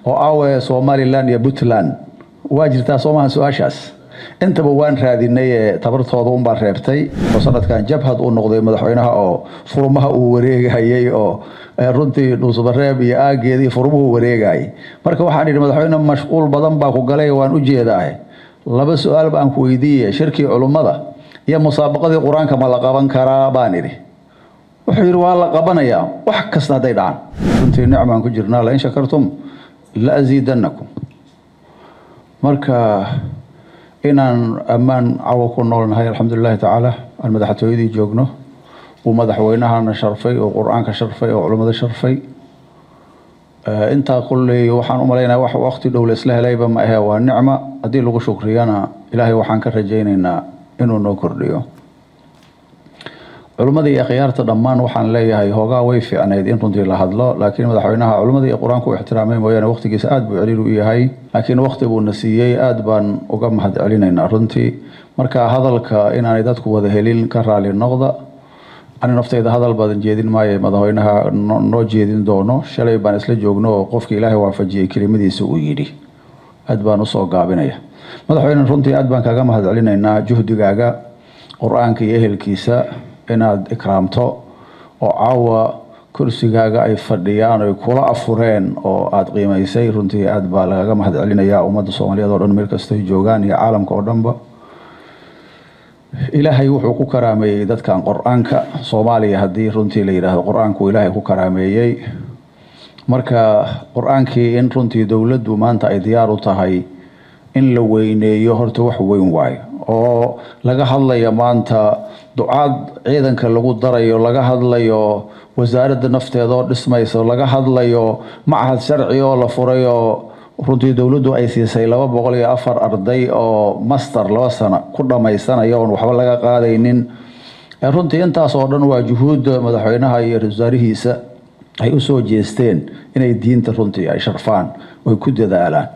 oo aawe somalilan iyo puntland waa jirtaa soomaha su-aashaas intaba waan raadinay ee tabartooda unbaa reebtay oo sanadkan jabhad uu noqday madaxweynaha oo furmaha uu wareegayay oo runtii dhuusbareeb iyo aageedii furmuhu wareegayay marka waxaan idhi madaxweyne mashquul badan baa ku galay waan u jeedaa laba su-aal baan ku weydiiye shirkii culummada iyo musaabaqadii qur-aanka ma la qaban karaa baan idhi wuxuu yidhi waa la qabanayaa wax kasta hadday dhacaan runtii nicmaan ku jirnaa lain shakartum la asiidanakum marka inaan ammaan cawo ku noolnahay alxamdulilahi tacaala aan madaxtooyadii joogno uu madaxweynahana sharfay oo qur-aanka sharfay oo culimmada sharfay intaa kulley waxaan u malaynaya wax waqti dhow la isla helayba ma ahe waa nicma haddii lagu shukriyana ilaahay waxaan ka rajaynaynaa inuu noo kordhiyo culimmada iyo akhyaarta dhammaan waxaan leeyahay hoogaa way fiicnayd in runtii la hadlo laakiin madaxweynaha culimmada iyo qur-aanku u ixtiraamay mooyaane waqtigiisa aada buu celiil u yahay laakiin waqti buuna siiyey aada baan uga mahad celinaynaa runtii marka hadalka inaanay dadku wada helin ka raali noqda ani nafteyda hadal badan jeedin maayo madaxweynaha noo jeedin doono shalay baan isla joogno oo qofka ilaahay waafajiyey kelimadiisa uu yidhi aad baan usoo gaabinaya madaxweyne runtii aad baan kaga mahad celinaynaa juhdigaaga qur-aanka iyo ehelkiisa inaad ikraamto oo caawa kursigaaga ay fadhiyaan oy kula afureen oo aada qiimaysay runtii aad baa lagaga mahad celinayaa ummadda soomaaliyeed oo dhan meel kastoy joogaan iyo caalamka oo dhanba ilaahay wuxuu ku karaameeyey dadkan qor-aanka soomaaliya haddii runtii la yidhaahdo qor-aanku ilaahay ku karaameeyey marka qor-aankii in runtii dowladdu maanta ay diyaar u tahay in la weyneeyo horta wax weyn waayo oo laga hadlayo maanta ducaad ciidanka lagu darayo laga hadlayo wasaaradda nafteeda oo dhismayso laga hadlayo machad sharci oo la furayoo runtii dowladdu ay siisay laba boqol iyo afar arday oo master laba sano ku dhammaysanaya oon waxba laga qaadaynin runtii intaas oo dhan waa juhuudda madaxweynaha iyo ra-isul wasaarihiisa ay usoo jeesteen inay diinta runtii ay sharfaan oy ku dadaalaan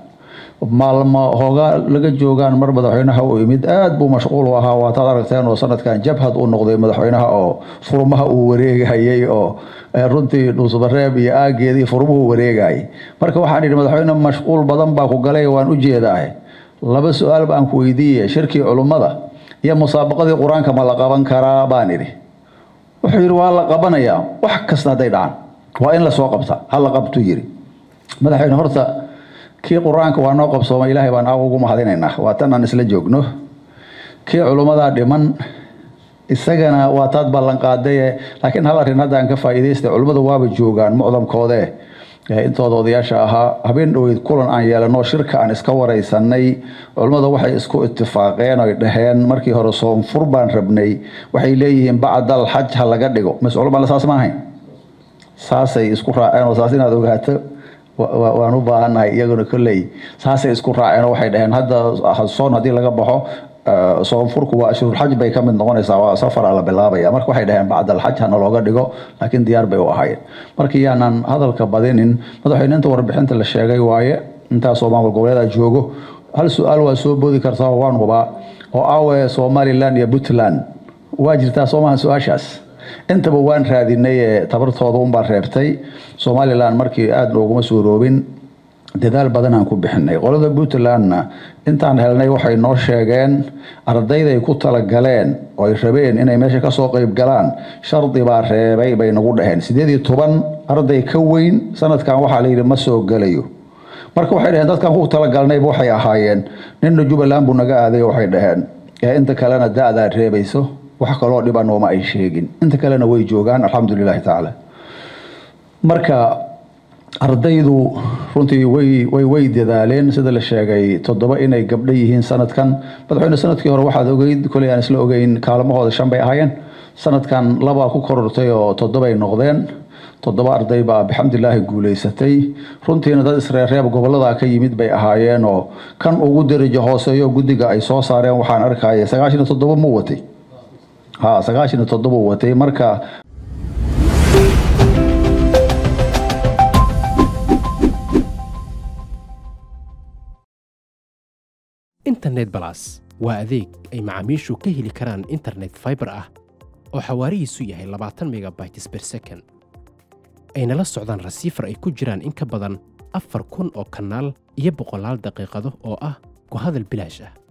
maalmo hoogaa laga joogaan mar madaxweynaha uu yimid aada buu mashquul u ahaa waataad aragteen oo sanadkan jabhad uu noqday madaxweynaha oo furmaha uu wareegayay oo runtii dhuusbareeb iyo aageedii furmuhu wareegayay marka waxaan idhi madaxweyne mashquul badan baa ku galay waan u jeedaa laba su-aal baan ku weydiiye shirkii culummada iyo musaabaqadii qur-aanka ma la qaban karaa baan idhi wuxuu yidhi waa la qabanayaa wax kasta hadday dhacaan waa in lasoo qabta hala qabtuu yidhi madaxweyne horta kii qur-aanka waa noo qabsooma ilaahay baan aaw ugu mahadinaynaa waa tan aan isla joogno kii culummadaa dhiman isagana waa taad ballanqaadaye laakiin hal arrin hadda aan ka faa'iidaystay culimmadu waaba joogaan mucdamkoode intooda odayaasha ahaa habeen dhoweyd kulan aan yeelano shirka aan iska waraysanay culimmada waxay isku itifaaqeen oy dhaheen markii hore soonfur baan rabnay waxay leeyihiin bacdal xaj ha laga dhigo mas culumada saas ma ahayn saasay isku raaceen oo saas inaad ogaato waan u baahannahay iyaguna kolley saasay isku raaceen oo waxay dhaheen hadda soon haddii laga baxo soonfurku waa ashhurulxaj bay ka mid noqonaysaa waa safara la bilaabaya marka waxay dhaheen bacdalxaj hana looga dhigo laakiin diyaar bay u ahaayeen marka yaanan hadalka badinin madaxweyne inta warbixinta la sheegay waaye intaasoo maamul goboleeda joogo hal su-aal waa soo boodi kartaa waan hubaa oo aawe somalilan iyo puntland waa jirtaa soomaha su-aashaas intaba waan raadinay ee tabartooda unbaa reebtay somalilan markii aada nooguma suuroobin dadaal badan aan ku bixinay qolada puntlandna intaan helnay waxay noo sheegeen ardayday ku talagaleen oo ay rabeen inay meesha kasoo qeyb galaan shardi baa reebay bay nagu dhaheen sideed iyo toban arday ka weyn sanadkan waxaa layidhi ma soo gelayo marka waxay dhaheen dadkan ku talagalnayba waxay ahaayeen ninna jubbaland buu naga aaday waxay dhaheen inta kalena da-daa reebayso wax kaloo dhiba nooma ay sheegin inta kalena way joogaan alxamdulilahi tacaala marka ardaydu runtii way way way dadaaleen sida la sheegay toddoba inay gabdho yihiin sanadkan madaxweyne sanadkii hore waxaad ogeyd koley aan isla ogeyn kaalmahooda shan bay ahaayeen sanadkan labaa ku korortay oo toddobay noqdeen toddoba arday baa bixamdilaahi guuleysatay runtiina dad isreerreeb gobolada ka yimid bay ahaayeen oo kan ugu darajo hooseeyo guddiga ay soo saareen waxaan arkaya sagaashan iyo toddoba mu watay ha sagaashan iyo toddoba watay marka internet balas waa adeeg ay macaamiishu ka heli karaan internet fiber ah oo xawaarihiisu yahay labaatan megabytes per second ayna la socdaan rasiifar ay ku jiraan in ka badan afar kun oo kanaal iyo boqolaal daqiiqado oo ah ku hadal bilaash ah